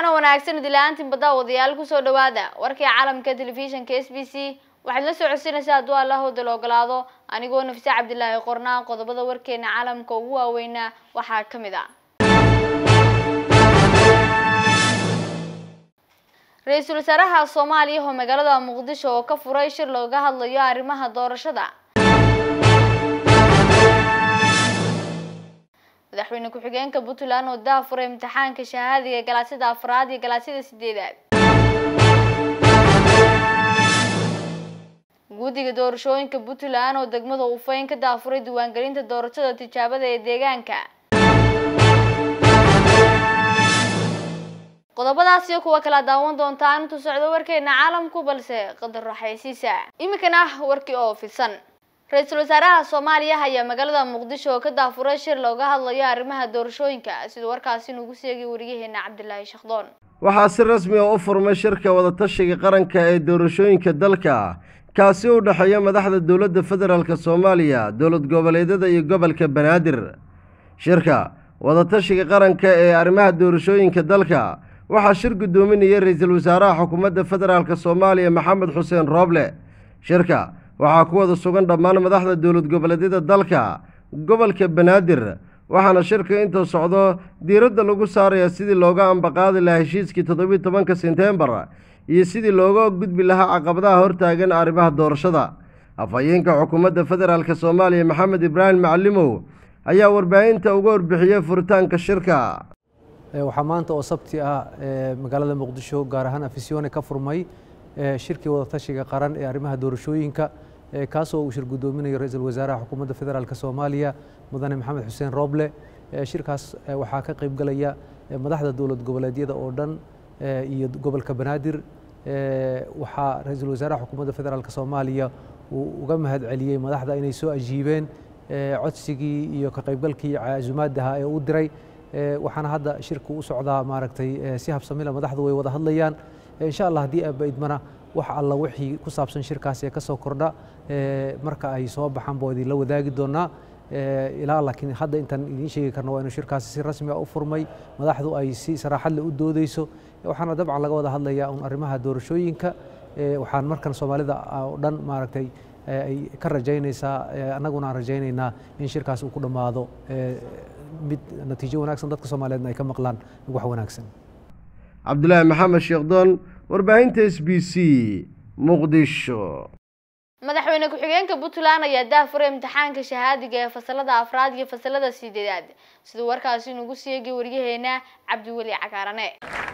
waxaana wanaagsan idila-aantiin badda wadayaal kusoo dhawaada warkii caalamka telefishinka s b c waxaad la soo codsanaysaa hadduu allahooda la ogolaado anigoo nafise cabdilaahi qornaa qodobada warkeena caalamka ugu waaweynaa waxaa ka mid ah ra-iisul wasaaraha soomaaliya oo magaalada muqdisho oo ka furay shir looga hadlayo arrimaha doorashada madaxweyne ku-xigeenka puntland oo daa furay imtixaanka shahaadiga galaasyada afraad iyo galaasyada sideedaad guddiga doorashooyinka puntland oo degmada ufayn ka daafuray diiwaangelinta doorashada tijaabada ee deegaanka qodobadaas iyo kuwa kala daawan doontaan intuu socdo warkeena caalamku balse qadar raxaysiisa iminkana warkii oo fidsan ra-iisul wasaaraha soomaaliya ayaa magaalada muqdisho oo ka daafuray shir looga hadlayo arrimaha doorashooyinka siduu warkaasi nugu seegay wariyaheena cabdilaahi shakhdoon waxaa si rasmi ah u furmay shirka wadatashiga qaranka ee doorashooyinka dalka kaasi u dhexeeya madaxda dowladda federaalk soomaaliya dowlad goboleedyada iyo gobolka banaadir shirka wadatashiga qaranka ee arrimaha doorashooyinka dalka waxaa shir guddoominaya ra-iisul wasaaraha xukuumadda federaalk soomaaliya maxamed xuseen rooble shirka waxaa ku wada sugan dhammaan madaxda dowlad goboleedyada dalka gobolka banaadir waxaana shirka inta socdo diiradda lagu saarayaa sidii looga ambaqaadi lahaa heshiiskii toddobiyi tobanka sentembar iyo sidii looga gudbi lahaa caqabadaha hortaagan arrimaha doorashada afhayeenka xukuumadda federaalk soomaaliya maxamed ibraahim macalimow ayaa warbaahinta uga warbixiyey furitaanka shirka waxaa maanta oo sabti ah magaalada muqdisho gaar ahaan afisyoone ka furmay shirkii wadatashiga qaran ee arrimaha doorashooyinka kaasoo uu shir guddoominayo ra-iisul wasaaraha xukuumadda federaalk soomaaliya mudane maxamed xuseen rooble shirkaas waxaa ka qaybgalaya madaxda dowlad goboleedyada oo dhan iyo gobolka banaadir waxaa ra-iisul wasaaraha xukuumadda federaalk soomaaliya uu uga mahad celiyey madaxda inay soo ajiibeen codsigii iyo ka qaybgalkii casumaadaha ee u diray waxaana hadda shirku u socdaa maaragtay si habsamila madaxdu way wada hadlayaan insha allah haddii aaba idmana wax alla wixii ku saabsan shirkaas ee ka soo kordha marka ay soo baxaan baa idinla wadaagi doonaa ilaa laakiin hadda intaan idiin sheegi karno waa inuu shirkaasi si rasmi ah u furmay madaxdu ay si saraaxad leh u doodeyso waxaana dabcan laga wada hadlayaa un arrimaha doorashooyinka waxaan markan soomaalida oo dhan maaragtay ay ka rajaynaysaa annaguna aan rajaynaynaa in shirkaas uu ku dhammaado mid natiijo wanaagsan dadka soomaaliyeedna ay ka maqlaan wax wanaagsan cabdulaahi maxamed sheekdoon warbaahinta s b c muqdisho madaxweyne ku-xigeenka puntland ayaa daafuray imtixaanka shahaadiga ee fasalada afraad iyo fasalada sideedaad siduu warkaasi nugu seegay waryaheena cabdiweli cagaarane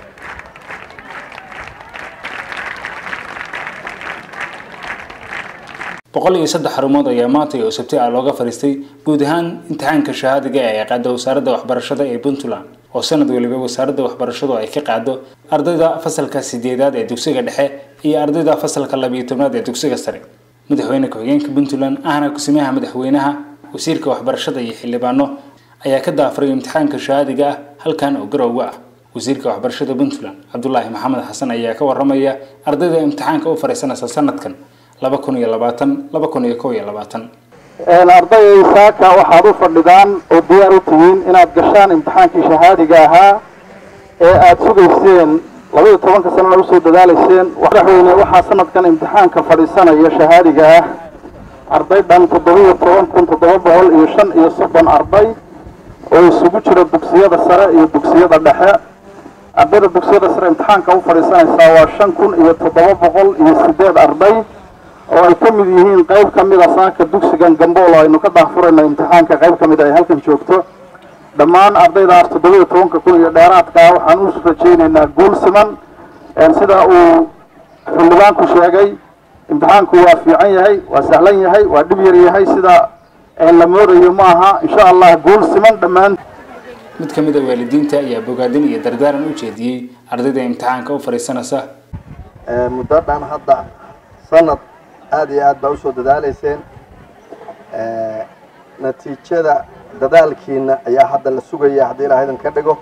boqol iyo saddex xarumood ayaa maanta oo sabti ah looga fadhiistay guud ahaan imtixaanka shahaadiga ee qaada wasaaradda waxbarashada ee puntland oo sanad waliba wasaaradda waxbarashadu ay ka qaado ardayda fasalka sideedaad ee dugsiga dhexe iyo ardayda fasalka labiyo tobnaad ee dugsiga sare madaxweyne ku-xigeenka puntland ahna kusimaha madaxweynaha wasiirka waxbarashada iyo xildhibaano ayaa ka daafuray imtixaanka shahaadiga ah halkan oo garowga ah wasiirka waxbarashada puntland cabdulaahi maxamed xasan ayaa ka waramaya ardayda imtixaanka u fariisanaysa sanadkan laba kun iyo labaatan laba kun iyo kow iyo labaatan ardayay saaka waxaad u fadhidaan oo diyaar u tihiin inaad gashaan imtixaankii shahaadiga ahaa ee aada sugayseen labaiyo tobanka sanana usoo dadaalayseen madaxweyne waxaa sanadkan imtixaanka fadhiisanaya shahaadiga ah arday dhan toddobiiyo toban kun toddoba boqol iyo shan iyo soddon arday oo isugu jira dugsiyada sare iyo dugsiyada dhexe ardayda dugsiyada sare imtixaanka u fadhiisanaysaa waa shan kun iyo toddoba boqol iyo sideed arday oo ay ka mid yihiin qayb ka mid a saaka dugsigan gambool aynu ka daafurayno imtixaanka qayb ka mid ay halkan joogto dhammaan ardaydaas toddobiiyo tobanka kun iyo dheeraadkaa waxaan u rajaynaynaa guul siman sida uu xildhibaanku sheegay imtixaanku waa fiican yahay waa sahlan yahay waa dhib yar yahay sida la moodayo ma aha insha allah guul siman dhammaan mid ka mid a waalidiinta ayaa bogaadin iyo dardaaran u jeediyey ardayda imtixaanka u fadhiisanaysa muddo dhan hadda sanad aada iyo aad baa usoo dadaalayseen natiijada dadaalkiina ayaa hadda la sugaya haddii ilaah idan ka dhigo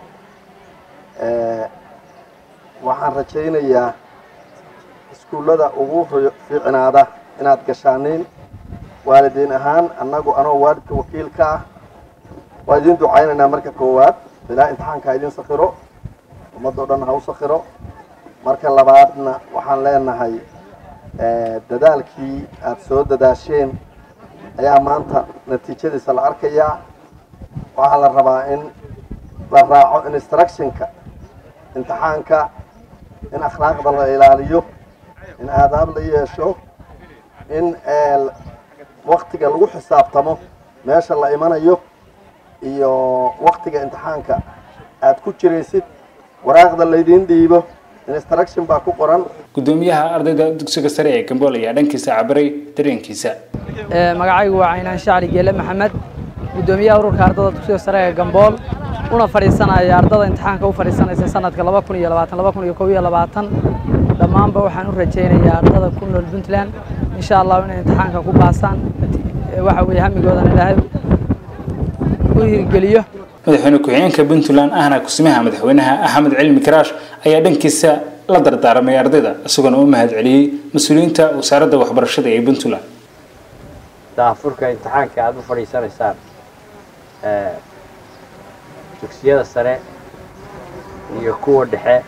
waxaan rajaynayaa iskuullada ugu fiicnaada inaad gashaaniin waalidiin ahaan annagu anoo waalidka wakiilka ah waa idin ducaynaynaa marka koowaad ilaa imtixaanka idin sakiro ummadoo dhan ha u sakhiro marka labaadna waxaan leenahay dadaalkii aada soo dadaasheen ayaa maanta natiijadiisa la arkayaa waxaa la rabaa in la raaco instructionka imtixaanka in akhlaaqda la ilaaliyo in aadaab la yeesho in waktiga lagu xisaabtamo meesha la imanayo iyo waktiga imtixaanka aada ku jiraysid waraaqda laydiin dhiibo instruction baa ku qoran gudoomiyaha ardayda dugsiga sare ee gambool ayaa dhankiisa cabiray dareenkiisa magacaygu waa caynaan shacli geele maxamed gudoomiyaha ururka ardada dugsiga sare ee gambool una fadhiisanaya ardada imtixaanka u fadhiisanaysa sanadka laba kun iyo labaatan laba kun iyo kob iyo labaatan dhammaanba waxaan u rajaynayaa ardada ku nool puntland insha allahu inay imtixaanka ku baasaan waxa weeye hamigoodan ilaahay u hirgeliyo madaxweyne ku-xigeenka puntland ahna kusimaha madaxweynaha axmed cilmi karaash ayaa dhankiisa la dardaaramay ardayda isagoona u mahad celiyey mas-uuliyiinta wasaaradda waxbarashada ee puntland daafurka imtixaanka aada u fadhiisanaysaan dugsiyada sare iyo kuwa dhexe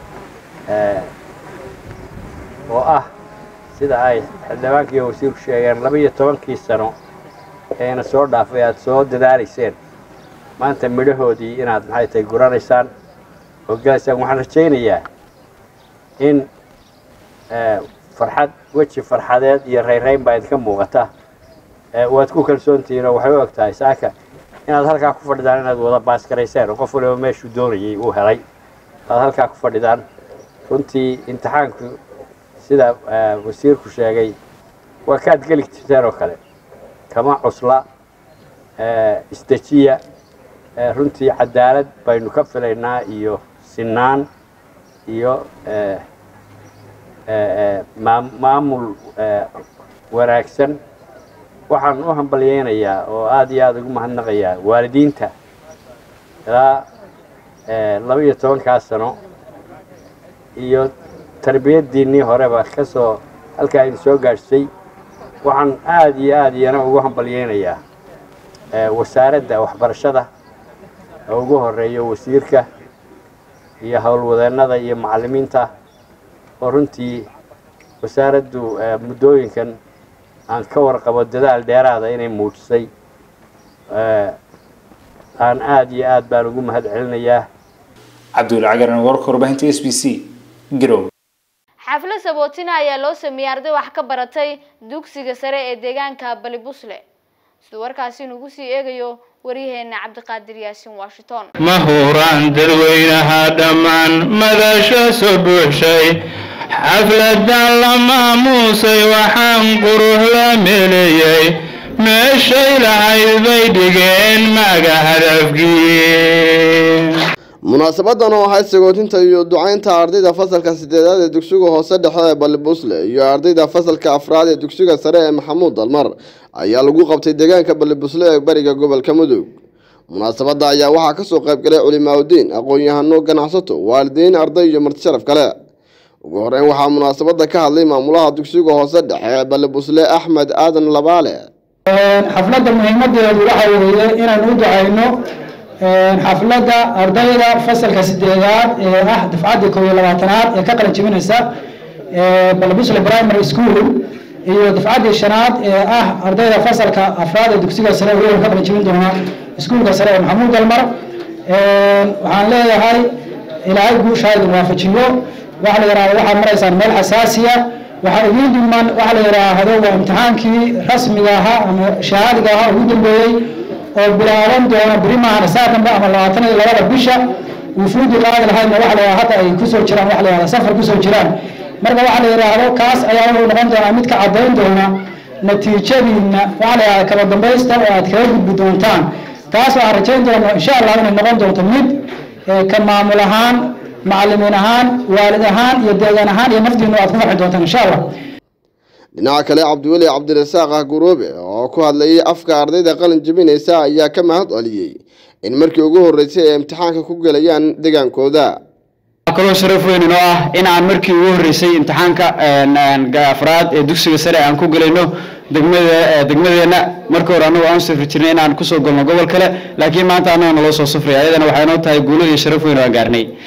oo ah sida ay xildhibaanka iyo wasiirku sheegeen laba iyo tobankii sano eena soo dhaafay aada soo dadaalayseen maanta midhahoodii inaad maxay tahay guranaysaan oo gelaysaan waxaan rajaynayaa in farxad weji farxadeed iyo rayrayn baa idinka muuqata waad ku kalsoontihiin oo waxay u eg tahay saaka inaad halkaa ku fadhidaan inaad wada baaskarayseen oo qof waliba meeshuu doonayay uu helay aad halkaa ku fadhidaan runtii imtixaanku sida wasiirku sheegay waa kaad geli jirteen oo kale kama cusla isdejiya runtii cadaalad baynu ka filaynaa iyo sinaan iyo maamul wanaagsan waxaan u hambalyeynayaa oo aada iyo aada ugu mahadnaqayaa waalidiinta ilaa laba iyo tobankaa sano iyo tarbiyaddiinnii horeba ka soo halkaa idin soo gaadhsay waxaan aada iyo aada iyana ugu hambalyeynayaa wasaaradda waxbarashada oo ugu horeeyo wasiirka iyo howlwadeennada iyo macallimiinta oo runtii wasaaraddu muddooyinkan aan ka warqabo dadaal dheeraada inay muujisay aan aada iyo aad baan ugu mahad celinayaa cabdulla cagaran warka warbaahinta s b c garow xaflad sabootina ayaa loo sameeyey arday wax ka baratay dugsiga sare ee deegaanka balibusle siduu warkaasi nugu sii eegayo waryaheena cabdiqaadir yaasin washington ma huraan dadweynaha dhammaan madasha soo buuxshay xafladan la maamuusay waxaan qurux la meleeyey meeshay lahayd bay dhigeen maga hadafkii munaasabadan oo ahayd sagootinta iyo ducaynta ardayda fasalka sideedaad ee dugsiga hoose dhexe ee balibusle iyo ardayda fasalka afraad ee dugsiga sare ee maxamuud dalmar ayaa lagu qabtay deegaanka balibusle ee bariga gobolka mudug munaasabada ayaa waxaa kasoo qaybgalay culimaauddiin aqoon-yahano ganacsato waalidiin arday iyo marti sharaf kale ugu horeyn waxaa munaasabada ka hadlay maamulaha dugsiga hoose dhexe ee balibusle axmed aadan labaale xafladda muhiimadeedu waxa weeye inaan u ducayno xafladda ardayda fasalka sideedaad ee ah dafcadda koob iyo labaatanaad ee ka qalin jebinaysa balbusle primary school iyo dafcaddii shanaad ee ah ardayda fasalka afraad ee dugsiga sare weliba ka qalin jebin doona iskuulka sare ee maxamuud dalmar waxaan leeyahay ilaahay guusha idin waafajiyo waxa la yidhahda waxaad maraysaan meel xasaasiya waxaa idiin dhigman waxa la yidhaahdo waa imtixaankii rasmiga ahaa ama shahaadiga ahaa ugu dambeeyey oo bilaaban doona beri maahan saa dambe ama labaatan iyo labada bisha wufuudi qaadi lahaydna waxa la yidhahda hadda ay kusoo jiraan waxa la yidhahda safar kusoo jiraan marka waxa la yidhaahdo kaas ayaa wuxuu noqon doonaa mid ka caddayn doona natiijadiinna waxa la yidhahda kaba dambaysta oo aad kaga gudbi doontaan taas waxaan rajayn doona insha allah inay noqon doonto mid ka maamul ahaan macallimiin ahaan waalid ahaan iyo deegaan ahaan iyo naftiinu aad ku farxi doontaan insha allah dhinaca kale cabdiweli cabdirasaaq ah guroobe oo ku hadlayay afka ardayda qalin jebinaysa ayaa ka mahad celiyey in markii ugu horreysay ay imtixaanka ku gelayaan degaankooda kaloo sharaf weyn inoo ah in aan markii ugu horreysay imtixaanka afraad ee dugsiga sare aan ku gelayno degmada degmadeenna marka hore annagu aan u safri jirnay in aan kusoo galno gobol kale laakiin maanta annaga naloo soo safraya ayadana waxay noo tahay guulo iyo sharaf weyn oo aan gaarnay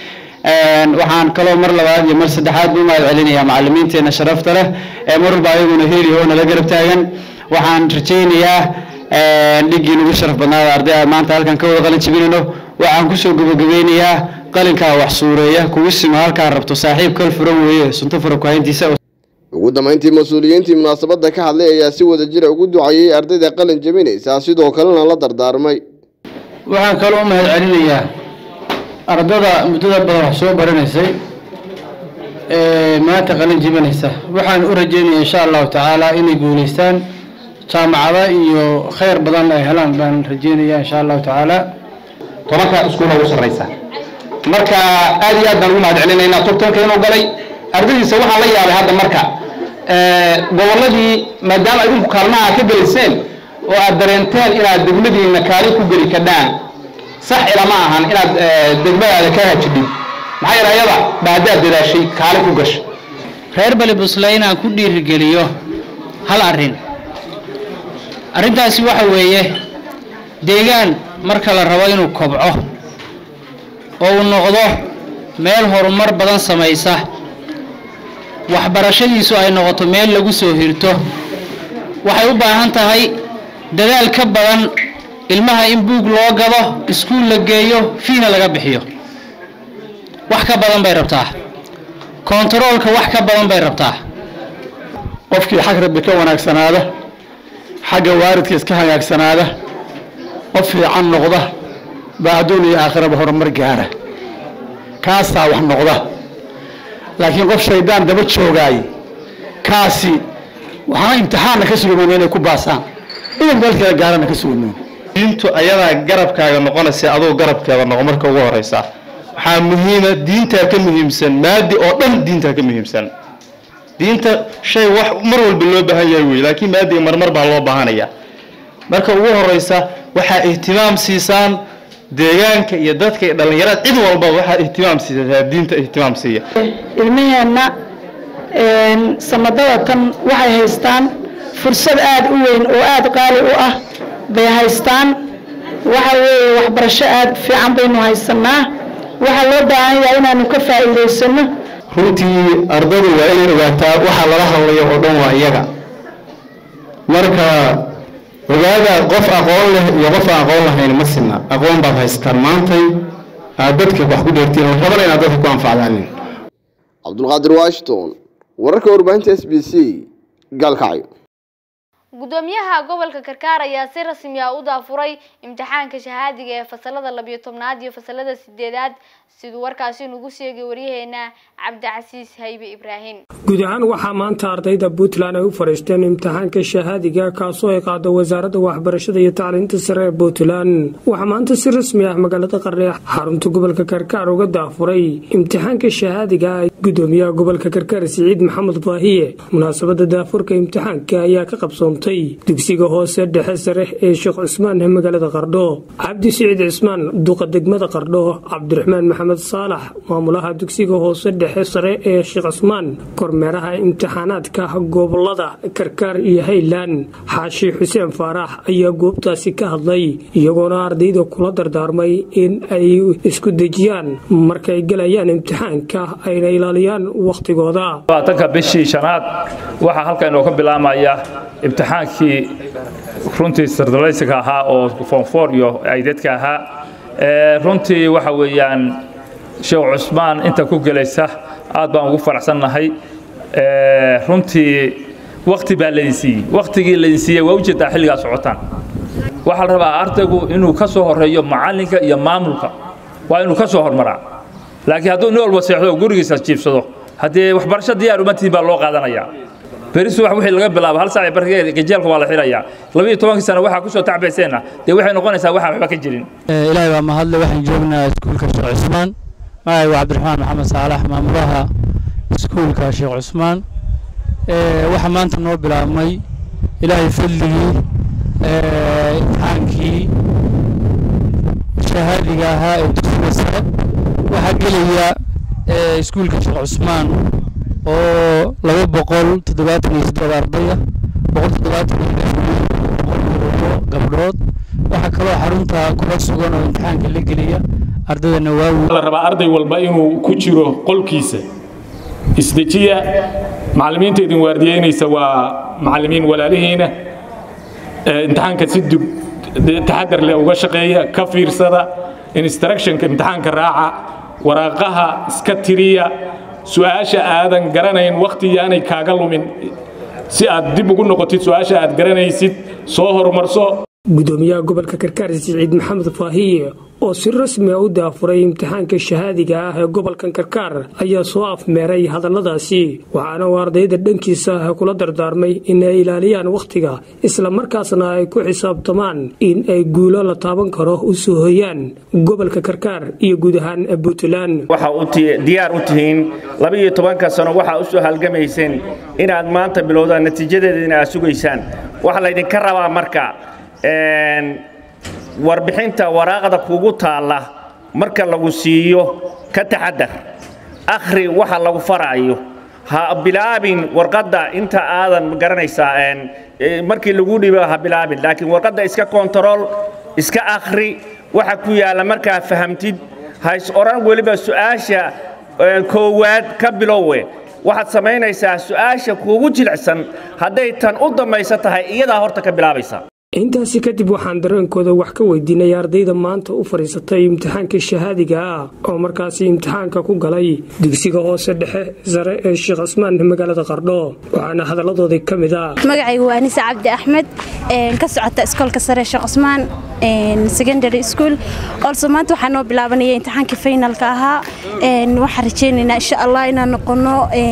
waxaan kaloo mar labaad iyo mar saddexaad u mahad celinayaa macalimiinteena sharafta leh ee mar walba ayaguna heli oo nala garab taagan waxaan rajaynayaa dhiggii nagu sharaf badnaada ardayda maanta halkan ka wada qalin jibinayno waxaan kusoo gabagabeynayaa qalinkaa wax suureeya kugu sima halkaa rabto saaxiib kal furan weeye sunto fura kuhayntiisa ugu dambeyntii mas-uuliyiintii munaasabadda ka hadlay ayaa si wada jira ugu ducayey ardayda qalin jebinaysa sidoo kalena la dardaarmay waxaan kaloo u mahad celinayaa ardada muddada badan wax soo baranaysay ee maanta qalin jibinaysa waxaan u rajaynayaa insha allahu tacaala inay guulaystaan jaamacada iyo khayr badan ay helaan baan rajaynayaa insha allahu tacaala tobanka iskuula ugu sarraysa marka aad iyo aad baan ugu mahad celinaynaa tobtanka inuu galay ardaydiisa waxaan la yaabay hadda marka gobolladii maadaama idinku kaalmaha ka gelayseen oo aad dareenteen inaad degmadiina kaalin ku geli kadhaan sax ilama ahan inaad degmadaada ka hajidhid maxaa yeele ayada baadaad dadaashay kaalin ku gashay reer balibusle inaan ku dhiirigeliyo hal arrin arrintaasi waxa weeye deegaan marka la rabo inuu kobco oo uu noqdo meel horumar badan samaysa waxbarashadiisu ay noqoto meel lagu soo hirto waxay u baahan tahay dadaal ka badan ilmaha in buug loo gado iskuul la geeyo fiina laga bixiyo wax ka badan bay rabtaa kontaroolka wax ka badan bay rabtaa qofkii xag rabbi ka wanaagsanaada xagga waalidkiis ka hagaagsanaada qof fiican noqda baa adduun iyo aakhiraba horumar gaara kaasaa wax noqda laakiin qof shaydaan daba joogaay kaasi waxaana imtixaanna ka sugamayna inay ku baasaan idan meel kale gaarana ka sugamayna diintu ayadaa garabkaaga noqonaysa adoo garabkeeda noqo marka ugu horeysa waxaa muhiima diintaa ka muhiimsan maadi oo dhan diintaa ka muhiimsan diinta shay wax mar walba loo baahan yahay wey laakiin maadiga marmar baa loo baahanaya marka ugu horeysa waxaa ihtimaam siisaan deegaanka iyo dadka iyo dhallinyarada cid walba waxaa ihtimaam siisaa diinta ihtimaam siiya ilmaheenna sanadada tan waxay haystaan fursad aada u weyn oo aada qaali u ah bay haystaan waxa weeye waxbarasho aada fiican baynu haysanaa waxaa loo baahan yahay inaanu ka faa'iidaysano runtii ardadu waa inay ogaataa waxa lala hadlayo oo dhan waa iyaga marka ogaada qof aqoon leh iyo qof aan aqoon lahayn ma sinna aqoon baad haysataan maantay aad dadka wax ku dheertiin oo rabana inaad dadka ku anfacdaanin cabdulqaadir washington wararka warbaahinta s b c gaalkacyo gudoomiyaha gobolka karkaar ayaa si rasmi ah u daafuray imtixaanka shahaadiga ee fasalada labiyo tobnaad iyo fasalada sideedaad siduu warkaasi nugu sheegay waryaheena cabdicasiis haybe ibraahim guud ahaan waxaa maanta ardayda puntland ay u fadhiisteen imtixaanka shahaadiga kaasoo ay qaado wasaaradda waxbarashada iyo tacliinta sare ee puntland waxaa maanta si rasmi ah magaalada qarre xarunta gobolka karkaar uga daafuray imtixaanka shahaadiga gudoomiyaha gobolka karkaar siciid maxamed baahiye munaasabada daafurka imtixaanka ayaa ka qabsoontay dugsiga hoose dhexe sare ee sheekh cusmaan ee magaalada qardho cabdi siciid cismaan duqa degmada qardho cabdiraxmaan maxamed saalax maamulaha dugsiga hoose dhexe sare ee sheekh cusmaan kormeeraha imtixaanaadka gobolada karkaar iyo hayland xaashi xuseen faarax ayaa goobtaasi ka hadlay iyagoona ardayda kula dardaarmay in ay isku dejiyaan markay galayaan imtixaanka ayna ilaaliyaan wakhtigooda labaatanka bishii shanaad waxaa halkan inoo ka bilaamaya imtixaankii runtii sardalaysiga ahaa oo foonfoor iyo aydadka ahaa runtii waxa weeyaan sheekh cusmaan inta ku gelaysa aad baan ugu faraxsannahay runtii wakti baa laydin siiyey waktigii laydin siiyey waa ujeedaa xilligaa socotaan waxaa la rabaa ardaygu inuu ka soo horeeyo macallinka iyo maamulka waa inuu ka soo hormaraa laakiin hadduu nin walba seexdo oo gurigiisa jiibsado haddee waxbarasho diyaar umatiin baa loo qaadanayaa berisu wax wixii laga bilaabo hal saac barkeed gajeelka waa la xirayaa labiyo tobankii sano waxaa kusoo tacbayseenna dee waxay noqonaysaa waxaan waxba ka jirin ilaahay baa mahadle waxaan joognaa iskuulka sheekh cusmaan magacaygu cabdiraxmaan maxamed saalax maamulaha iskuulka sheekh cusmaan waxaa maanta noo bilaabmay ilaahay fadligii imtixaankii shahaadiga ahaa ee dugsiga sare waxaa gelaya iskuulka sheekh cusmaan oo laba boqol toddobaatan iyo siddeed ardaya boqol toddobaatan iyo boqol iyo gabdhood waxaa kaloo xarunta kula sugan oo imtixaanka la geliya ardaydana waa la rabaa arday walba inuu ku jiro qolkiisa isdejiya macallimiinta idin waardiyeynaysa waa macallimiin walaalihiina imtixaanka si dug taxadar leh uga shaqeeya ka fiirsada instructionka imtixaanka raaca waraaqaha iska tiriya su-aasha aadan garanayn wakhti yaanay kaaga lumin si aad dib ugu noqotid su-aasha aad garanaysid soo horumarso gudoomiyaha gobolka karkaar siciid maxamed faahiye oo si rasmi a u daafuray imtixaanka shahaadiga ah ee gobolkan karkaar ayaa soo afmeeray hadalladaasi waxaana uu ardayda dhankiisa kula dardaarmay in ay ilaaliyaan wakhtiga islamarkaasna ay ku xisaabtamaan in ay guulo la taaban karo u soo hoyaan gobolka karkaar iyo guud ahaan puntland waxa diyaar u tihiin labaiyo tobanka sano waxaa u soo halgamayseen inaad maanta bilowdaan natiijadeedina aad sugaysaan waxaa laydinka rabaa marka warbixinta waraaqda kugu taalla marka lagu siiyo ka taxadar akhri waxa lagu faraayo ha bilaabin warqadda inta aadan garanaysaa markii lagu dhibo ha bilaabin laakiin warqadda iska kontarool iska akhri waxa ku yaalla markaa fahamtid hays odhan weliba su'aasha koowaad ka bilowe waxaad samaynaysaa su'aasha kuugu jilicsan hadday tan u dambaysa tahay iyadaa horta ka bilaabaysa intaasi kadib waxaan dareenkooda wax ka weydiinay ardayda maanta u fadhiisatay imtixaanka shahaadiga ah oo markaasi imtixaanka ku galay dugsiga hoose dhexe sare ee sheekh cismaan magaalada qardho waxaana hadalladoodii ka mid ah magacaygu waa anise cabdi axmed ka socota iskoolka sare sheekh cismaan secondary school also maanta waxaa noo bilaabanaya imtixaankii finalka ahaa waxaan rajaynaynaa insha allah inaan noqono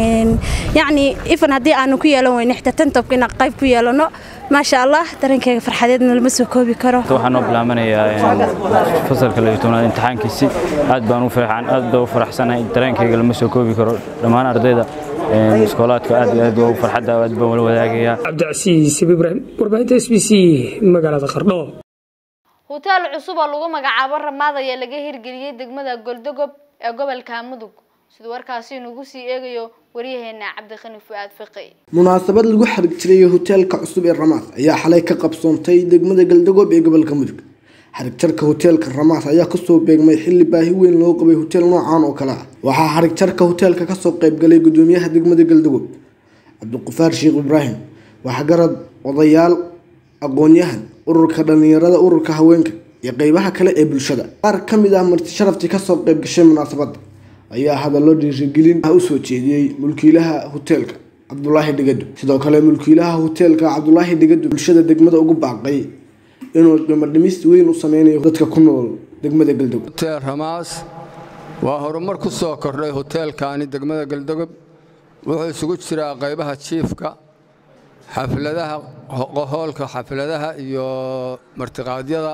yacni ifan haddii aanu ku yeelan weyno xitaa tantobka inaan qayb ku yeelano maasha allah dareenkayga farxadeedna lama soo koobi karo waxaan noo bilaabanayaa fasalka layo tobnaad imtixaankiisi aad baan u farxan aad baan u faraxsanahay dareenkayga lama soo koobi karo dhammaan ardayda iskoolaadka aad iyo aad waa farxadda aad baan wala wadaagayaa cabdicasiis ibrahim warbaahinta s b c magaalada qardho hutaal cusub oo lagu magacaabo ramaad ayaa laga hirgeliyey degmada goldogob ee gobolka mudug siduu warkaasi inugu sii eegayo waryaheena cabdiqani fu'aad fiqi munaasabad lagu xarig jiray hoteelka cusub ee ramaas ayaa xalay ka qabsoontay degmada galdagob ee gobolka mudug xarigjarka hoteelka ramaas ayaa kasoo beegmay xilli baahi weyn loo qabay hoteel noocan oo kale ah waxaa xarigjarka hoteelka kasoo qaybgalay gudoomiyaha degmada galdagob cabdiqufaar sheekh ibraahim waxgarad odayaal aqoon-yahan ururka dhalinyarada ururka haweenka iyo qeybaha kale ee bulshada qaar ka mid ah marti sharaftii kasoo qayb gashay munaasabadda ayaa hadallo dhiirigelin ah usoo jeediyey mulkiilaha hoteelka cabdulaahi dhigado sidoo kale mulkiilaha hoteelka cabdulaahi dhigado bulshada degmada ugu baaqay inuu qiimo dhimis weyn u sameynayo dadka ku nool degmada galdogob hotel ramaas waa horumar ku soo kordhay hoteelkaani degmada galdogob wuxuu isugu jiraa qaybaha jiifka xafladaha hoolka xafladaha iyo martiqaadyada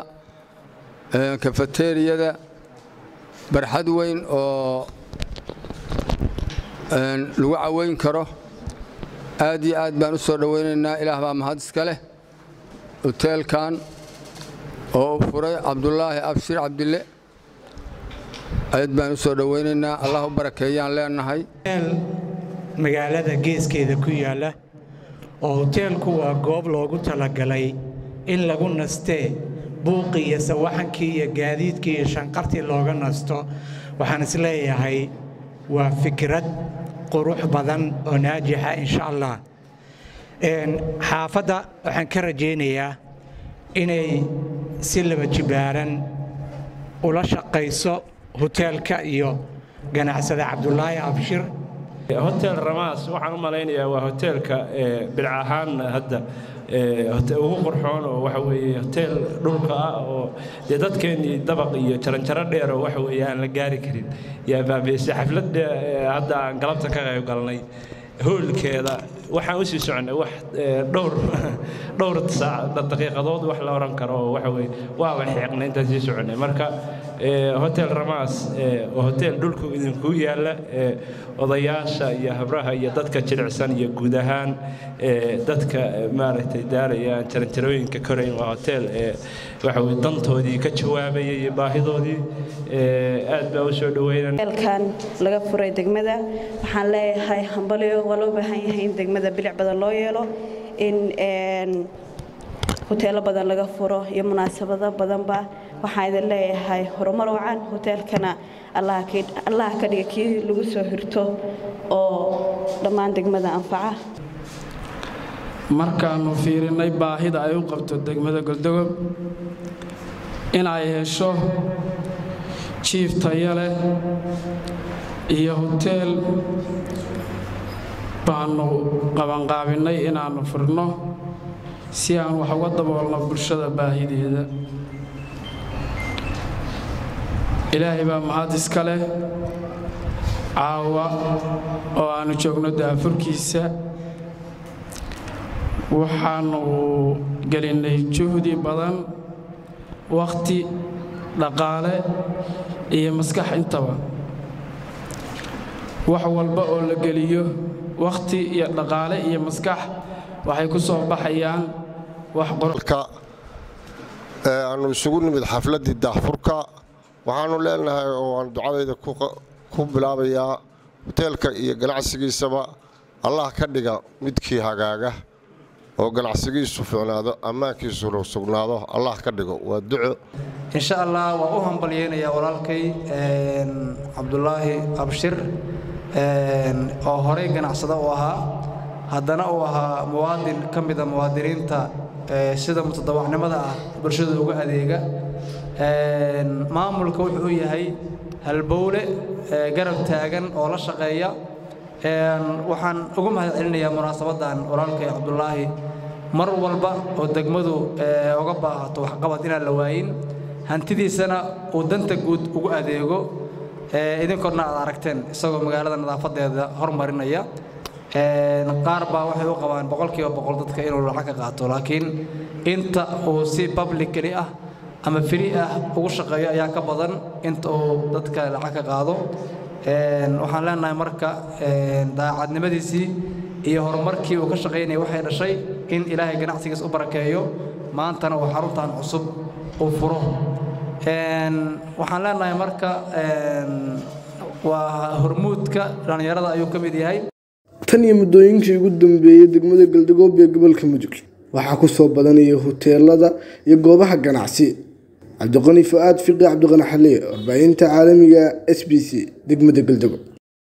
kafateeriyada barxad weyn oo lagu caweyn karo aad iyo aad baan u soo dhowaynaynaa ilaah baa mahad iska leh hoteelkan oo uu furay cabdulaahi abshir cabdille aad baan u soo dhowaynaynaa allah u barakeeyaan leenahay magaalada geeskeeda ku yaalla oo hoteelku waa goob loogu talagalay in lagu nastee buuqii iyo sawaxankii iyo gaadiidkii iyo shanqartii looga nasto waxaan is leeyahay waa fikrad qurux badan oo naajixa insha allah xaafadda waxaan ka rajaynayaa inay si laba jibaaran ula shaqayso hoteelka iyo ganacsada cabdulaahi abshir hotel ramaas waxaan u malaynayaa waa hoteelka bilc ahaan hadda ugu qurxoon oo waxa weeye hotel dhulka ah oo dee dadkeennii dabaq iyo jaranjaro dheer oo waxa weeye aan la gaari karin yaa baabiisay xaflad hadda aan galabta ka qayb galnay hoolkeeda waxaan u sii soconnay wax dhowr dhowr saac daqiiqadood wax la oran karo oo waxa weeye waaba xiiqnay intaan sii soconnay marka hotel ramaas oo hotel dhulku idinku yaalla odayaasha iyo habraha iyo dadka jilicsan iyo guud ahaan dadka maaragtay daaraya aan jaranjarooyinka korayn waa hotel waxa weye dantoodii ka jawaabaya iyo baahidoodii aad baa u soo dhaweynan hoteelkan laga furay degmada waxaan leeyahay hambalyo waa loo baahan yahay in degmada bilic badan loo yeelo in hoteelo badan laga furo iyo munaasabado badanba waxaan idin leeyahay horumar wacan hoteelkana allaha ka dhiga kii lagu soo hirto oo dhammaan degmada anfaca markaannu fiirinnay baahida ay u qabto degmada goldogob inay hesho jiif tayo leh iyo hoteel baannu qabanqaabinnay inaannu furno si aan wax uga daboolno bulshada baahideeda ilaahay baa mahad iska leh caawa oo aannu joogno daafurkiisa waxaannu gelinnay juhdi badan wakhti dhaqaale iyo maskax intaba wax walba oo la geliyo wakhti iyo dhaqaale iyo maskax waxay ku soo baxayaan wax qoralka aannu isugu nimid xafladdii daahfurka waxaannu leenahay oo aan ducadayda ku bilaabayaa hoteelka iyo ganacsigiisaba allah ka dhiga midkii hagaaga oo ganacsigiisu fiicnaado ammaankiisuna sugnaado allah ka dhigo waa duco insha allah waa u hambalyeynayaa walaalkay cabdulaahi abshir oo horey ganacsado u ahaa haddana uu ahaa muwaadin ka mida muwaadiniinta sida mutadawacnimada ah bulshada uga adeega maamulka wuxuu u yahay halbowle garab taagan oo la shaqeeya waxaan ugu mahad celinayaa munaasabaddan walaalkay cabdulaahi mar walba oo degmadu uga baahato waxqabad inaan la waayin hantidiisana uu danta guud ugu adeego idinkoodna aad aragteen isagoo magaalada nadaafadeeda hormarinaya qaar baa waxay u qabaan boqolkiiba boqol dadka inuu lacag ka qaato laakiin inta uu si publicly ah ama free ah ugu shaqeeyo ayaa ka badan inta uu dadka lacag ka qaado waxaan leenahay marka daacadnimadiisii iyo horumarkii uu ka shaqaynaya waxay dhashay in ilaahay ganacsigiis u barakeeyo maantana uu xaruntan cusub uu furo waxaan leenahay marka waa hormuudka dhallinyarada ayuu ka mid yahay tan iyo muddooyinkii ugu dambeeyey degmada galdagob ee gobolka mudug waxaa ku soo badanaya hoteelada iyo goobaha ganacsi cabdiqani fu-aad fiqi cabdiqani xaliye warbaahinta caalamiga s b c degmada galdagob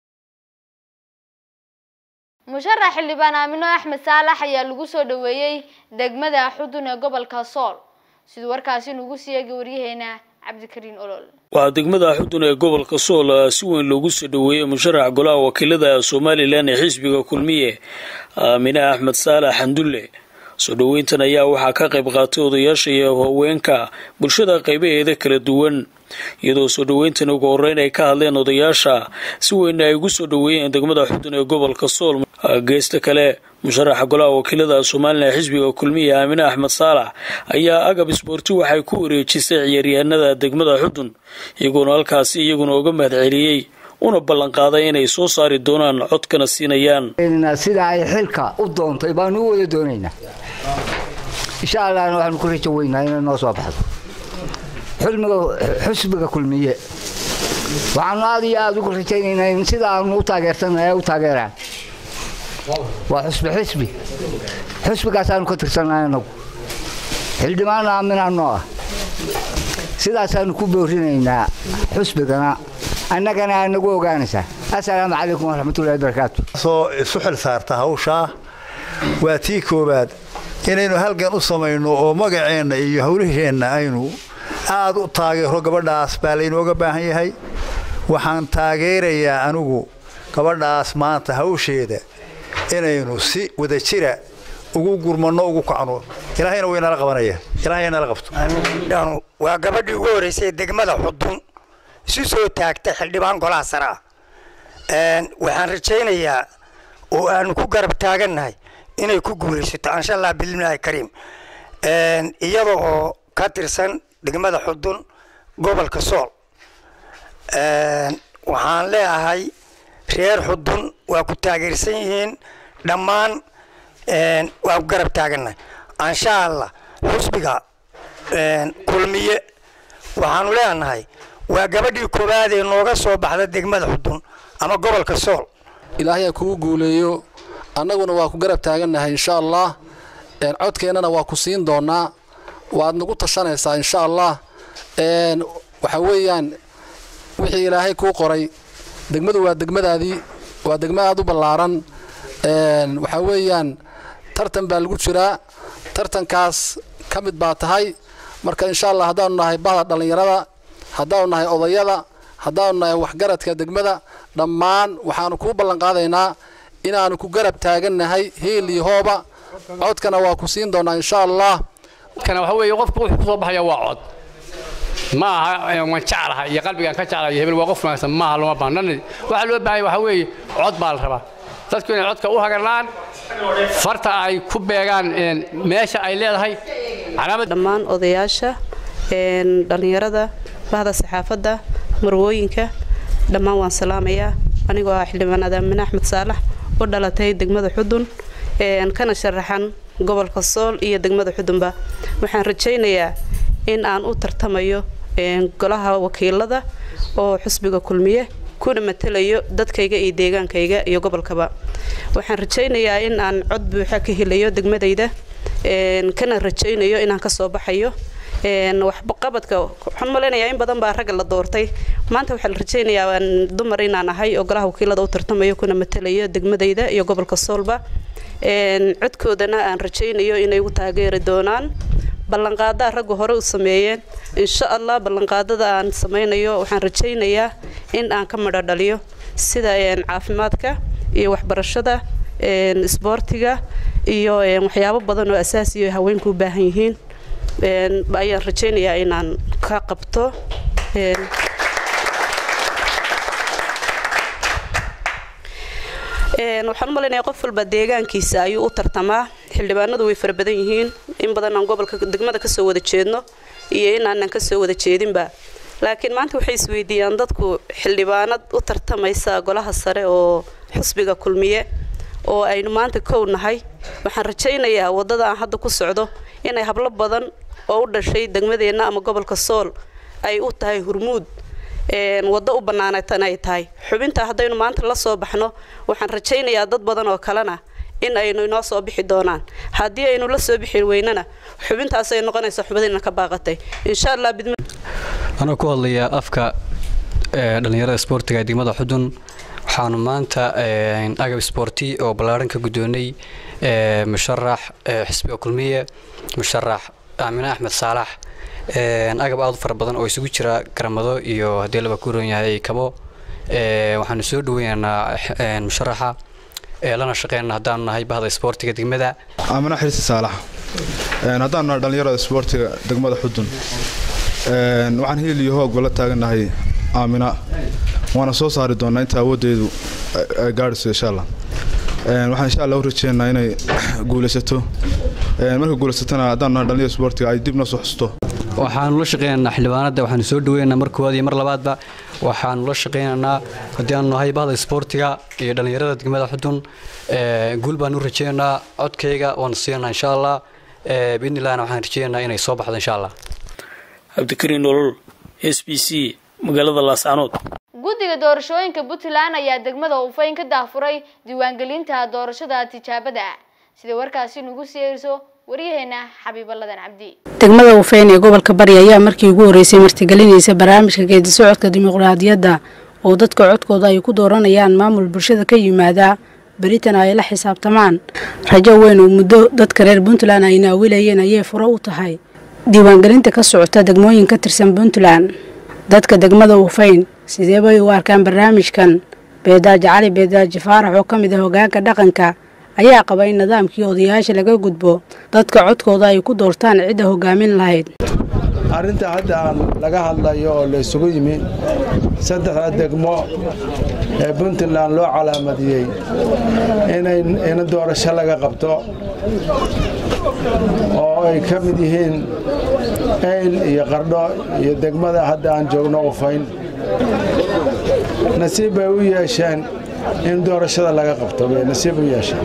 musharax xildhibaan aamino axmed saalax ayaa lagu soo dhaweeyey degmada xudun ee gobolka sool siduu warkaasi nugu siiyay waryaheena cabdikariin olol waxaa degmada xudun ee gobolka sool si weyn loogu soo dhaweeyey musharax golaha wakiilada somalilan ee xisbiga kulmiye aamine axmed saalax xandulle soo dhoweyntan ayaa waxaa ka qayb qaatay odayaasha iyo haweenka bulshada qaybaheeda kala duwan iyadoo soo dhoweyntan ugu horeyn ay ka hadleen odayaasha si weyn ay ugu soo dhoweeyeen degmada xudun ee gobolka sool geesta kale musharaxa golaha wakiilada somalilan ee xisbiga kulmiya aamine axmed saalax ayaa agab isboorti waxay ku wareejisay ciyaaryahanada degmada xudun iyagoona halkaasi iyaguna uga mahad celiyey una ballanqaaday inay soo saari doonaan codkana siinayaan sida ay xilka u doontay baanu u wada doonaynaa insha allahna waxaanu ku rajo weynaa inay noo soo baxdo xulmiga xusbiga kulmiye waxaanu aad iyo aada ugu rajaynaynaa in sida aanu u taageersanay u taageeraan waa xusbi xisbi xusbigaasaanu ka tirsannahay anagu xildhibaan aaminaa noo ah sidaasaanu ku boorinaynaa xusbigana annagana aa nagu ogaanaysaa assalaamu calaykum waraxmatullahi barakaatu soo isu xil saarta hawshaa waa tii koowaad inaynu halgan u samayno oo magaceenna iyo hawlaheenna aynu aad u taageero gabadhaas baa laynooga baahan yahay waxaan taageerayaa anigu gabadhaas maanta hawsheeda inaynu si wadajira ugu gurmanno ugu kacno ilaahayna waynala qabanaya ilaahayna la qabto waa gabadhii ugu horreysay degmada xudun isu soo taagtay xildhibaan golaha sare ah waxaan rajaynayaa oo aanu ku garab taagannahay inay ku guulaysato insha allah bilimlaahi kariim iyada oo ka tirsan degmada xudun gobolka sool waxaan leeyahay reer xudun waa ku taageersan yihiin dhammaan waa ku garab taagannahay insha allah xusbiga kulmiye waxaanu leenahay waa gabadhii koowaad ee nooga soo baxda degmada xudun ama gobolka sool ilaahay ha kugu guuleeyo annaguna waa ku garab taagannahay insha allah codkeennana waa ku siin doonaa waad nagu tashanaysaa insha allah waxa weeyaan wixii ilaahay kuu qoray degmadu waa degmadaadii waa degma aad u ballaaran waxaa weeyaan tartan baa lagu jiraa tartankaas ka mid baa tahay marka insha allah haddaanu nahay bahda dhallinyarada haddaanu nahay odayada haddaanu nahay waxgaradka degmada dhammaan waxaanu kuu ballanqaadaynaa inaanu ku garab taagannahay hiil iyo hooba codkana waa ku siin doonaa insha allah kana waxa weeye qofku wuxuu ku soo baxaya waa cod ma aha waan jeclahay iyo qalbigaan ka jeclahay hebel waa qof wanaagsan maaha loma baahnaan waxaa loo baahanya waxa weeye cod baa la rabaa dadku inay codka u hagarlaan farta ay ku beegaan meesha ay leedahay dhammaan odayaasha dhallinyarada bahda saxaafadda marwooyinka dhammaan waan salaamayaa anigoo ah xildhibaan adaamine axmed saalax u dhalatay degmada xudun kana sharaxan gobolka sool iyo degmada xudunba waxaan rajaynayaa in aan u tartamayo golaha wakiilada oo xusbiga kulmiye kuna matalayo dadkayga iyo deegaankayga iyo gobolkaba waxaan rajaynayaa in aan cod buuxa ka helayo degmadayda kana rajaynayo inaan kasoo baxayo waxqabadka waxaan malaynayaa in badan baa ragga la doortay maanta waxaa la rajaynayaa dumar inaan ahay oo golaha wakiilada u tartamayo kuna matalayo degmadayda iyo gobolka soolba codkoodana aan rajaynayo inay u taageeri doonaan ballanqaadaa raggu hore u sameeyeen insha allah ballanqaadada aan samaynayo waxaan rajaynayaa in aan ka midho dhaliyo sida caafimaadka iyo waxbarashada isboortiga iyo waxyaabo badan oo asaasiyo haweenku u baahan yihiin ayaan rajaynayaa inaan ka qabto waxaan u malaynayaa qof walba deegaankiisa ayuu u tartamaa xildhibaanadu way fara badan yihiin in badan aan gobolka degmada kasoo wada jeedno iyo inaanan kasoo wada jeedinba laakiin maanta waxay isweydiiyaan dadku xildhibaanad u tartamaysa golaha sare oo xusbiga kulmiye oo aynu maanta kow nahay waxaan rajaynayaa waddada aan hadda ku socdo inay hablo badan oo u dhashay degmadeenna ama gobolka sool ay u tahay hurmuud waddo u bannaanatan ay tahay xubinta haddaynu maanta la soo baxno waxaan rajaynayaa dad badan oo kalena in aynu inoo soo bixi doonaan haddii aynu la soo bixi weynana xubintaas ay noqonaysa xubadina ka baaqatay insha allah bidma anoo ku hadlaya afka dhallinyarada isboortiga ee degmada xudun waxaanu maanta agab isboorti oo ballaaran ka guddoonay musharax xisbiga kulmiye musharax aamine axmed saalax agab aad u fara badan oo isugu jira garamado iyo haddii laba ku roon yahay kabo waxaanu soo dhaweynaynaa musharaxa lana shaqeynana haddaanu nahay bahda isboortiga degmada aamine xirsi saalax haddaanu nahay dhallinyarada isboortiga degmada xudun waxaan hiil iyo hoogba la taagannahay aamina waana soo saari doonaa inta awooddeedu ay gaadhayso insha allah waxaan insha allah u rajeynaynaa inay guulaysato marka guulaysatana haddaan nahay dhallinyarada isboortiga ay dib noo soo xusto waxaanu la shaqeynaynaa xildhibaanada waxaanu soo dhaweynaynaa mar koowaad iyo mar labaadba waxaanu la shaqeynaynaa haddii aanu nahay bahda isboortiga iyo dhallinyarada degmada xudun guul baanu u rajeynaynaa codkayga waanu siinaynaa insha allah biidnillahna waxaan rajeynaynaa inay soo baxdo insha allah cabdikariin nolol s b c magaalada laascanood guddiga doorashooyinka puntland ayaa degmada ufayn ka daafuray diiwaangelinta doorashada tijaabada sida warkaasi nugu siyeeriso waryaheena xabiibaladan cabdi degmada ufayn ee gobolka bari ayaa markii ugu horreysay martigelinaysa barnaamijka geedi socodka dimuqraadiyadda oo dadka codkooda ay ku dooranayaan maamul bulshada ka yimaada beritan ay la xisaabtamaan rajo weyn oo muddo dadka reer puntland ay naawilayeen ayay furo u tahay diiwaangelinta ka socota degmooyin ka tirsan puntland dadka degmada ufayn sidee bay u arkaan barnaamijkan beedaaji cali beedaaji faarax oo ka mid ah hogaanka dhaqanka ayaa qaba in nidaamkii odayaasha laga gudbo dadka codkooda ay ku doortaan cidda hogaamin lahayd arrinta hadda aan laga hadlayo oo la isugu yimi saddexda degmo ee puntland loo calaamadiyey in doorasho laga qabto oo ay ka mid yihiin eyl iyo qardho iyo degmada hadda aan joogno ufayn nasiib bay u yeesheen in doorashada laga qabto bay nasiib u yeesheen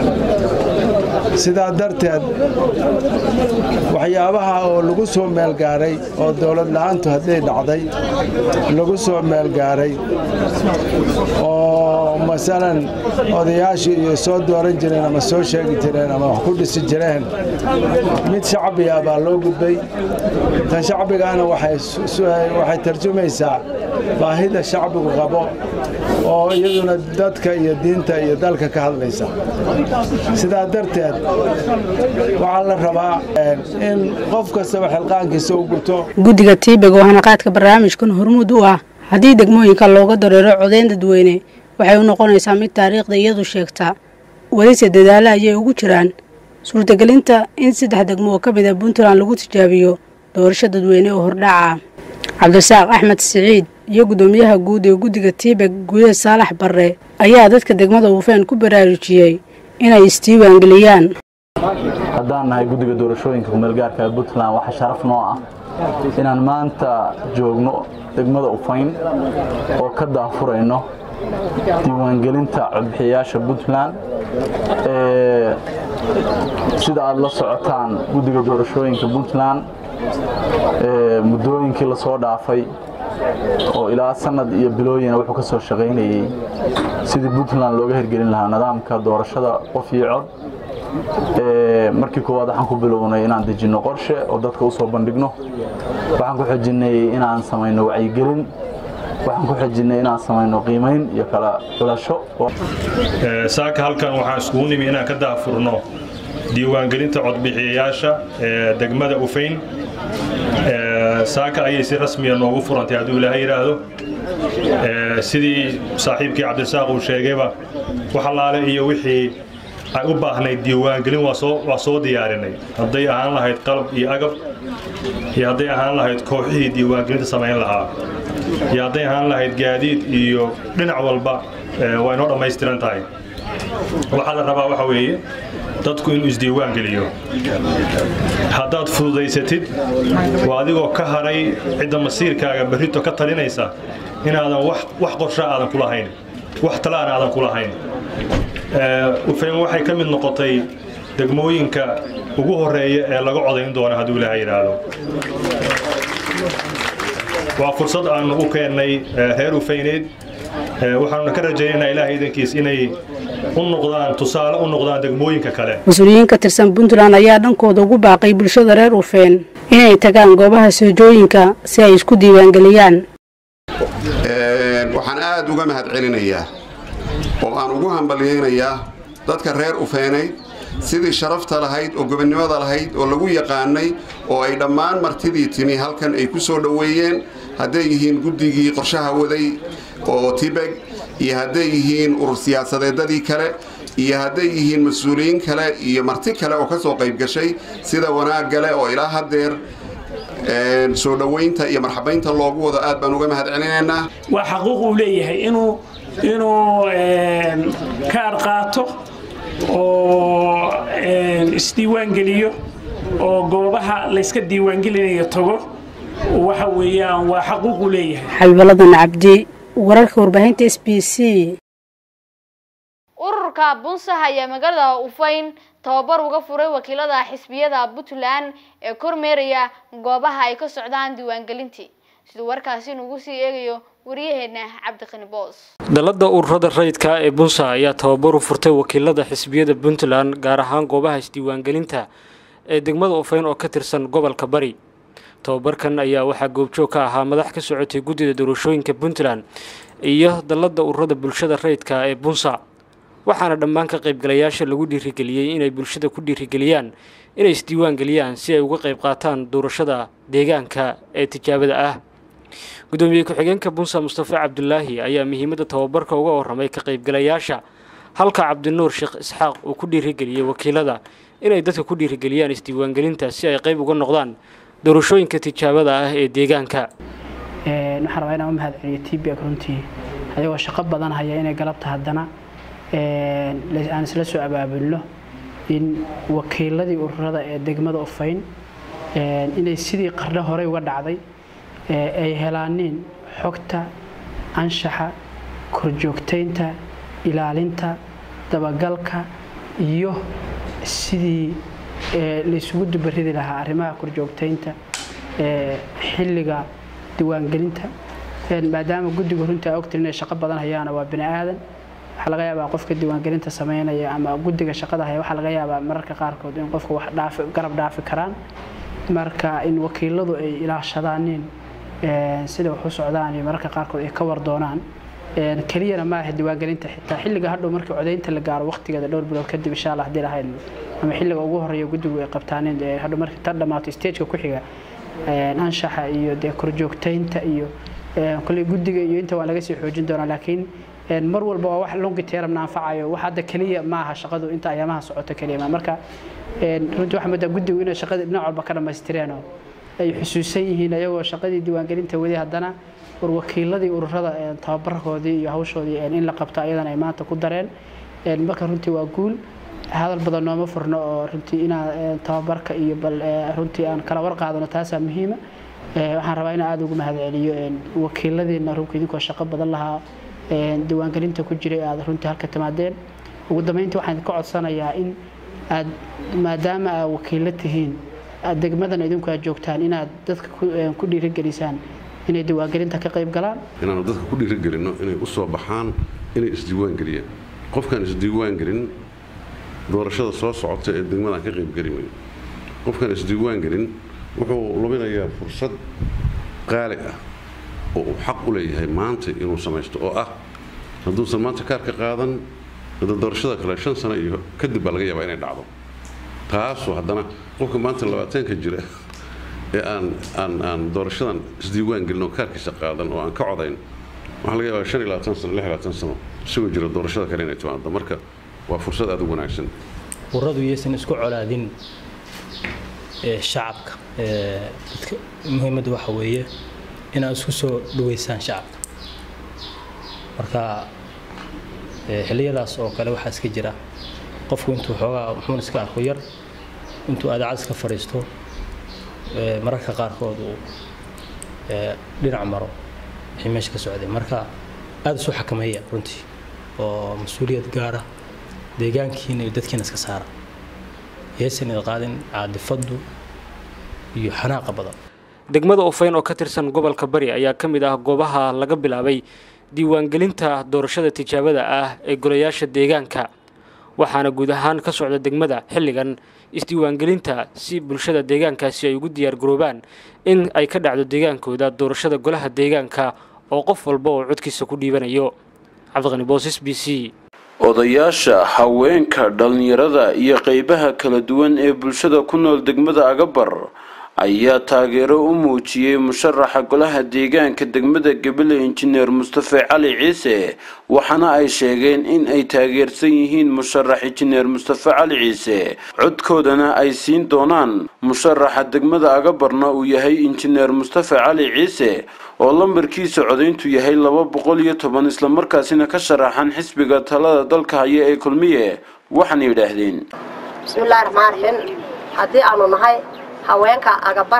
sidaa darteed waxyaabaha oo lagu soo meelgaaray oo dowlad la'aantu hadday dhacday lagu soo meelgaaray oo masalan odayaashii iyo soo dooran jireen ama soo sheegi jireen ama wax ku dhisi jireen mid shacbiga baa loo gudbay tan shacbigaana waxay tarjumaysaa baahida shacbigu qabo oo iyaduna dadka iyo diinta iyo dalka ka hadlaysa sidaa darteed waxaa la rabaa in qof kastaba xilqaankiisa u guto guddiga tiibeg oo hanaqaadka barnaamijkan hormuud u ah haddii degmooyinka looga dareero codeyn dadweyne waxay u noqonaysaa mid taariikhda iyadu sheegta welise dadaalla ayay ugu jiraan suurtagelinta in saddex degmo oo ka mid a puntland lagu tijaabiyo doorasho dadweyne oo hordhaca cabdisaaq axmed siciid iyo guddoomiyaha guud ee guddiga tiibeg guuleed saalax barre ayaa dadka degmada uufeen ku baraarujiyey inay isdiiwaangeliyaan haddaan nahay guddiga doorashooyinka kumeelgaarka ee puntland waxaa sharaf noo ah inaan maanta joogno degmada ufayn oo ka daafurayno diiwaangelinta codbixiyayaasha puntland sida aad la socotaan guddiga doorashooyinka puntland muddooyinkii lasoo dhaafay oo ilaa sanad iyo bilooyina wuxuu ka soo shaqaynayey sidii puntland looga hirgelin lahaa nidaamka doorashada qof iyo cod markii koowaad waxaan ku bilownay inaan dejinno qorshe oo dadka u soo bandhigno waxaan ku xojinnay inaan samayno wacyigelin waxaan ku xojinnay inaan samayno qiimayn iyo kala xulasho saaka halkan waxaan iskugu nimi inaan ka daafurno diiwaangelinta codbixiyayaasha ee degmada ufayn saaka ayay si rasmiya noogu furantay hadduu ilaahay yidhaahdo sidii saaxiibkii cabdisaaq uu sheegayba wax allaale iyo wixii ay u baahnayd diiwaangelin waa soo diyaarinay hadday ahaan lahayd qalab iyo agab iyo hadday ahaan lahayd kooxihii diiwaangelinta samayn lahaa iyo hadday ahaan lahayd gaadiid iyo dhinac walba waa inoo dhammaystiran tahay waxaa la rabaa waxa weeye dadku inuu isdiiwaan geliyo haddaad fududaysatid waa adigoo ka haray cidda masiirkaaga berrito ka talinaysa inaadan wax qorsha aadan ku lahayn wax talaana aadan ku lahayn ufayn waxay ka mid noqotay degmooyinka ugu horeeya ee laga codayn doono hadduu ilaaha yidhaahdo waa fursad aanu u keennay reer ufayneed waxaanuna ka rajaynaynaa ilaaha idankiis inay u noqdaan tusaale u noqdaan degmooyinka kale mas-uuliyiin ka tirsan puntland ayaa dhankooda ugu baaqay bulshada reer ufeen inay tagaan goobaha soojooyinka si ay isku diiwaangeliyaan waxaan aad uga mahad celinayaa oo aan ugu hambalyaynayaa dadka reer ufeenayd sidii sharafta lahayd oo gobonnimada lahayd oo lagu yaqaanay oo ay dhammaan martidii timi halkan ay ku soo dhoweeyeen hadday yihiin guddigii qorshaha waday oo tibeg iyo hadday yihiin urur siyaasadeedadii kale iyo hadday yihiin mas-uuliyiin kale iyo marti kale oo ka soo qayb gashay sida wanaag gale oo ilaa haddeer soo dhowaynta iyo marxabaynta loogu wado aad baan uga mahad celinaynaa waa xaquuq uu leeyahay inuu inuu kaar qaato oo isdiiwaangeliyo oo goobaha layska diiwaangelinayo tago waxa weeyaan waa xaquuquu leeyahay xabiibaladan cabdi wararka warbaahinta s b c ururka bunsax ayaa magaalada ufayn tababar uga furay wakiilada xisbiyada puntland ee kormeeraya goobaha ay ka socdaan diiwaangelintii siduu warkaasi nugu sii eegayo waryaheena cabdiqani boos dalada ururada rayidka ee bunsa ayaa tababar u furtay wakiilada xisbiyada puntland gaar ahaan goobaha isdiiwaangelinta ee degmada ufayn oo ka tirsan gobolka bari tababarkan ayaa waxaa goobjoog ka ahaa madax ka socotay guddida doorashooyinka puntland iyo dalada ururada bulshada rayidka ee bunsa waxaana dhammaan ka qaybgalayaasha lagu dhiirigeliyey inay bulshada ku dhiirigeliyaan inay isdiiwaan geliyaan si ay uga qayb qaataan doorashada deegaanka ee tijaabada ah gudoomiye ku-xigeenka bunsa mustafa cabdulaahi ayaa muhiimadda tababarka uga waramay ka qaybgalayaasha halka cabdinuur sheekh isxaaq uu ku dhiirigeliyey wakiilada inay dadka ku dhiirigeliyaan isdiiwaangelinta si ay qayb uga noqdaan doorashooyinka tijaabada ah ee deegaanka waxaan rabaa inaan u mahad celiyo tbk runtii ayagoo shaqo badan haya inay galabta haddana aan isla soo abaabulno in wakiiladii ururada ee degmada ufayn inay sidii qardho horey uga dhacday ay helaaniin xogta anshaxa korjoogtaynta ilaalinta dabagalka iyo sidii laysugu dubaridi lahaa arrimaha korjoogtaynta xilliga diiwaangelinta maadaama guddiga runtii a ogtiin inay shaqo badan hayaana waa bini aadan waxaa laga yaabaa qofka diiwaangelinta sameynaya ama guddiga shaqada haya waxaa laga yaabaa mararka qaarkood in qofka wax dhaafi garab dhaafi karaan marka in wakiiladu ay ilaashadaanin sida wax u socdaan iyo mararka qaarkood ay ka war doonaan keliyana maaha diiwaangelinta xitaa xilliga hadhow markii codaynta la gaaro waqtigeeda dhowr bilood kadib insha allah haddii lahayn ama xilliga ugu horeeya guddigu ay qabtaanin hadhow markii tan dhammaato stageka ku xiga anshaxa iyo dee korjoogtaynta iyo kolley guddiga iyo inta waa laga sii xoojin doonaa laakiin mar walba waa wax longi teramna anfacayo wax hadda keliya maaha shaqadu inta ayaamaha socoto keliya ma marka runtii waxaa moodaa guddigu inay shaqada dhinac walba ka dhammaystireen oo ay xusuusan yihiin ayagoo shaqadii diiwaangelinta weli haddana war wakiiladii ururada tababarkoodii iyo hawshoodii in la qabto ayadana ay maanta ku dareen marka runtii waa guul hadal badan nooma furno oo runtii inaan tababarka iyo bal runtii aan kala war qaadano taasaa muhiima waxaan rabaa inaan aada ugu mahadceliyo wakiiladiina runka idinkoo shaqo badan lahaa diiwaangelinta ku jiray aad runtii halka timaadeen ugu dambeyntii waxaan ka codsanayaa in aad maadaama aad wakiilo tihiin aad degmadan idinku aad joogtaan inaad dadka ku dhiirigelisaan inay diiwaangelinta ka qayb galaan inaanu dadka ku dhiirigelinno inay u soo baxaan inay isdiiwaangeliyaan qofkaan isdiiwaangelin doorashada soo socota ee degmadan ka qaybgeli mayo qofkaan isdiiwaangelin wuxuu luminayaa fursad qaali ah oo uu xaq u leeyahay maanta inuu samaysto oo ah hadduusan maanta kaarka qaadan doorashada kale shan sano iyo kadib baa laga yaabaa inay dhacdo taasoo haddana qofka maanta labaatanka jira ee aan aan aan doorashadan isdiiwaan gelin oo kaarkiisa qaadan oo aan ka codayn waxaa laga yaabaa shan iyo labaatan sano lix iyo labaatan sano isagoo jira doorashada kale inay timaado marka waa fursad aad u wanaagsan uradu iyaysan isku colaadin shacabka dadka muhiimadda waxa weeye inaad isku soo dhaweysaan shacabka marka xilliyadaas oo kale waxaa iska jira qofku intuu xoogaa muxuun iska arko yar intuu adaacad iska fadhiisto mararka qaarkood uu dhinac maro wixii meesha ka socday marka aada isu xakameeya runtii oo mas-uuliyad gaara deegaankiina iyo dadkiina iska saara yaysan id qaadin caadifaddu iyo xanaaqa badan degmada ufayn oo ka tirsan gobolka bari ayaa ka mid ah goobaha laga bilaabay diiwaangelinta doorashada tijaabada ah ee golayaasha deegaanka waxaana guud ahaan ka socda degmada xilligan isdiiwaangelinta si bulshada deegaankaasi ay ugu diyaargaroobaan in ay ka dhacdo deegaankooda doorashada golaha deegaanka oo qof walba oo codkiisa ku dhiibanayo cabdiqani boos b c odayaasha haweenka dhallinyarada iyo qeybaha kala duwan ee bulshada ku nool degmada agabar ayaa taageero u muujiyey musharaxa golaha deegaanka degmada gabiley injineer mustafe cali ciise waxaana ay sheegeen in ay taageersan yihiin musharax injineer mustafe cali ciise codkoodana ay siin doonaan musharaxa degmada agabarna uu yahay injineer mustafe cali ciise oo lambarkiisa codayntu yahay laba boqol iyo toban islamarkaasina ka sharaxan xisbiga talada dalka haya ee kulmiye waxaana yidhaahdeen bismillahi raxmaan raxiim haddii aanu nahay haweenka agabar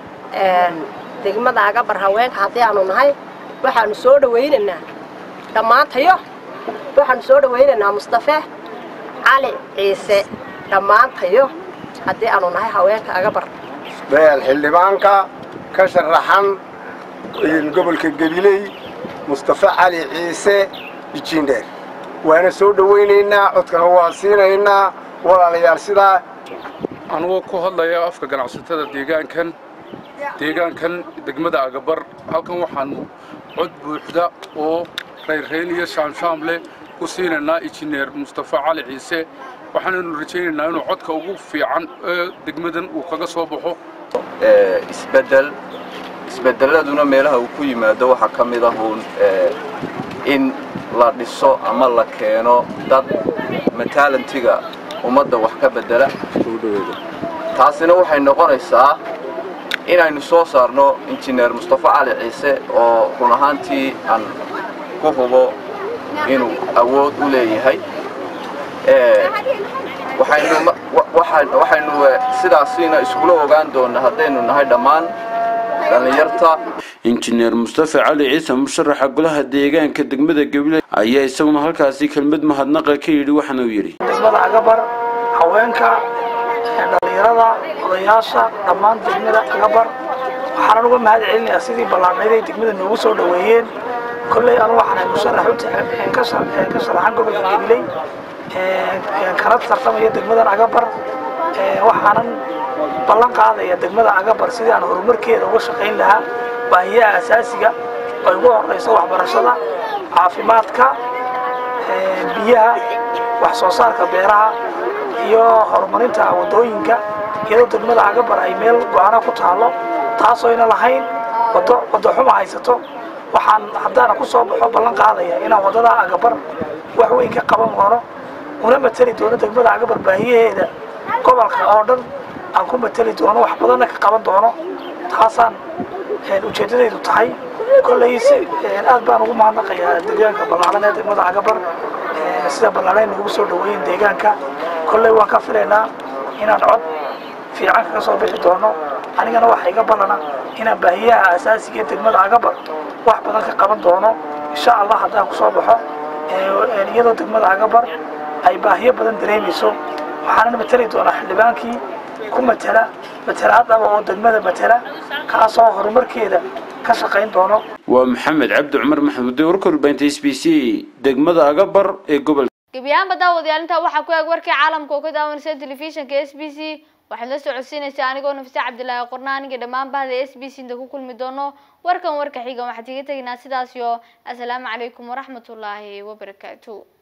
degmada agabar haweenka haddii aanu nahay waxaanu soo dhawaynaynaa dhammaantayo waxaanu soo dhawaynaynaa mustafe cali ciise dhammaantayo haddii aanu nahay haweenka agabar xildhibaanka ka sharaxan gobolka gabiley mustafe cali ciise ijiindheer waana soo dhawaynaynaa codkana waa siinaynaa walaalayaal sidaa anigoo ku hadlaya afka ganacsatada deegaankan deegaankan degmada agabar halkan waxaanu cod buuxda oo rayrrayn iyo shaamshaam leh ku siinaynaa injineer mustafe cali ciise waxaanaynu rajaynaynaa inuu codka ugu fiican ee degmadan uu kaga soo baxo isbedel isbedeladuna meelaha uu ku yimaado waxaa ka mid ah uun in la dhiso ama la keeno dad mataalantiga ummadda wax ka bedela taasina waxay noqonaysaa inaynu soo saarno injineer mustafe cali ciise oo run ahaantii aan ku hubo inuu awood u leeyahay waxaynu sidaasina iskula ogaan doonnaa haddaynu nahay dhammaan dhallinyarta injineer mustafe cali ciise musharaxa golaha deegaanka degmada gabiley ayaa isaguna halkaasi kelmad mahadnaqa ka yidhi waxaana uu yidhi degmada agabar haweenka dhallinyarada odayaasha dhammaan degmada agabar waxaanan uga mahad celinayaa sidii ballaarnayday degmada noogu soo dhoweeyeen kolley anu waxaan ahay musharax u ka sharaxan gobolka gabiley kana tartamaya degmadan agabar waxaanan ballan qaadaya degmada agabar sidii aan horumarkeeda uga shaqayn lahaa baahiyaha asaasiga oo ugu horeyso waxbarashada caafimaadka biyaha wax soo saarka beeraha iyo horumarinta wadooyinka iyadoo degmada agabar ay meel go-aana ku taalo taasoo ayna lahayn wado wado xuma haysato waxaan haddaana ku soo baxo ballan qaadaya inaan wadada agabar wax weyn ka qaban doono una mateli doono degmada agabar baahiyaheeda gobolka oo dhan aan ku mateli doono wax badanna ka qaban doono taasaan ujeeddadaydu tahay kolley si aad baan ugu mahadnaqayaa deegaanka ballaaran ee degmada agabar sida ballaaran nagu soo dhaweeyeen deegaanka kolley waan ka filaynaa inaan cod fiican kaga soo bixi doono anigana waxa iga ballana inaan baahiyaha asaasiga ee degmada agabar wax badan ka qaban doono insha allah haddaan kusoo baxo iyadoo degmada agabar ay baahiyo badan dareemayso waxaana mateli doonaa xildhibaankii ku matela matelaadaba oo degmada matela kaasoo horumarkeeda ka shaqayn doono waa maxamed cabdi cumar maxamuud warka warbaahinta s b c degmada agabar ee gobolka gebiyahaanba daawadayaal intaa waxaa ku eeg warkii caalamka oo ka daawanaysa telefishinka s b c waxaad la socodsiinaysaa anigoo nafisa cabdilaahi qorna aniga dhammaan bahda s b c inta ku kulmi doono warkan warka xiga waxaad iga teginaa sidaas iyo asalaamu calaykum waraxmatullaahi wabarakaatu